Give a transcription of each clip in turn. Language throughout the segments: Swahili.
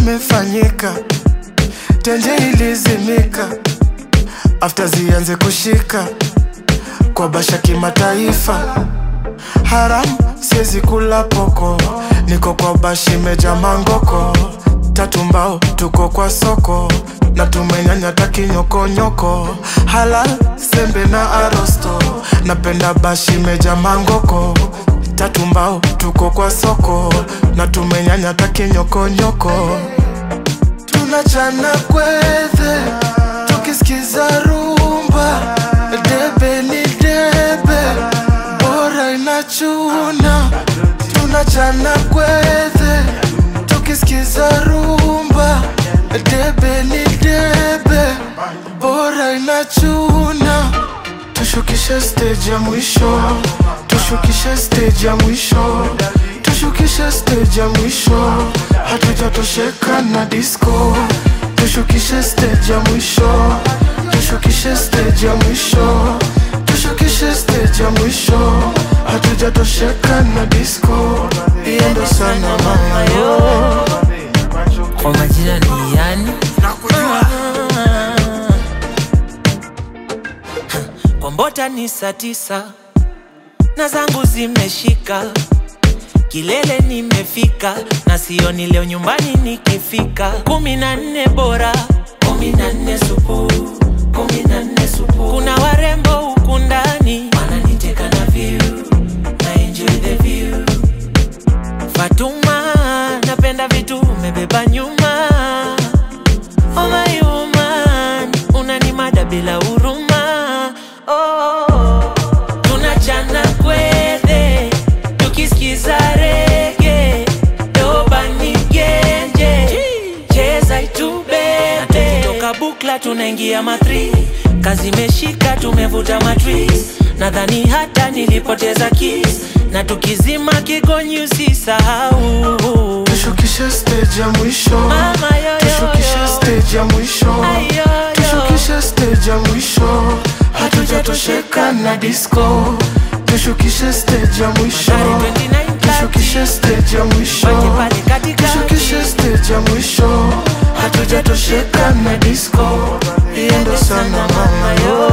imefanyika, tenje ilizimika, after zianze kushika kwa basha kimataifa. Haram siezi kula poko, niko kwa bashi meja mangoko, tatu mbao tuko kwa soko na tumenyanya takinyokonyoko, halal sembe na arosto, napenda bashi meja mangoko tatu mbao tuko kwa soko na tumenyanya takinyokonyoko, tunachana kwethe tukisikiza rumba, debe ni debe, bora inachuna, tunachana kwethe tukisikiza rumba, debe ni debe, bora inachuna, tushukishe stage ya mwisho, tushukishe stage ya mwisho, tushukishe stage ya mwisho, hatujatosheka na disco, tushukishe stage ya mwisho, tushukishe stage ya mwisho, tushukishe stage ya mwisho, hatujatosheka na disco, iendo sana mama yo. Kwa majina ni yani Kombota ni saa tisa na zangu zimeshika, kilele nimefika, na sioni leo nyumbani nikifika. kumi na nne bora, kumi na nne supu, kumi na nne supu. Kuna warembo huku ndani wananiteka na view, na enjoy the view. Fatuma, napenda vitu umebeba nyuma. Oh my woman, unanimada bila huruma. Oh, tunachana kwethe tukisikiza rege dobani genje cheza itubebe na tukitoka bukla tunaingia matri kazi imeshika tumevuta matris nadhani hata nilipoteza kis na tukizima kigonyi usisahau Tushukishe stage ya mwisho Mama yo, yo, Tushukishe yo. stage ya mwisho Ay, yo, yo. Tushukishe stage ya mwisho Hatujatosheka na disco Tushukishe stage ya mwisho Hatari 29 Tushukishe stage ya mwisho Pati pati katikati. Tushukishe stage ya mwisho Hatujatosheka na disco Iendo sana mama yo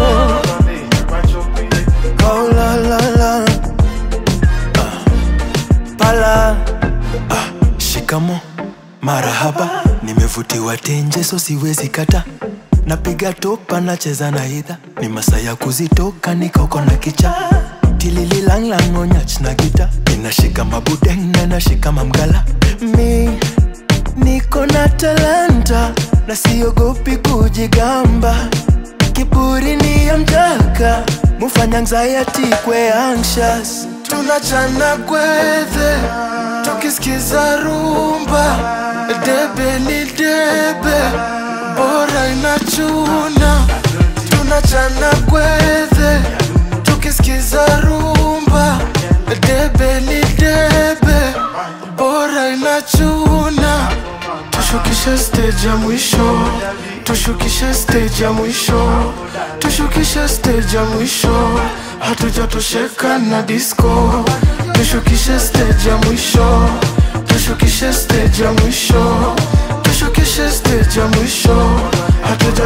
Oh la la la Ah, Pala Shikamo, marahaba, nimevutiwa tenje so siwezi kata. Napiga topa nacheza na idha, ni masaa ya kuzitoka nikoko na kicha tilililanglang onyach na gita inashika mabudeng na nashika mamgala mi niko na talanta na siogopi kujigamba kiburi ni ya mjaka mufanya anxiety kwe anxious tunachana kwethe tukisikiza rumba debe ni debe bora inachuna tunachana kwethe tukisikiza rumba debe ni debe bora inachuna tushukishe stage ya mwisho tushukishe stage ya mwisho tushukishe stage ya mwisho hatujatosheka na disco tushukishe stage ya mwisho tushukishe stage ya mwisho tushukishe stage ya mwisho hatuja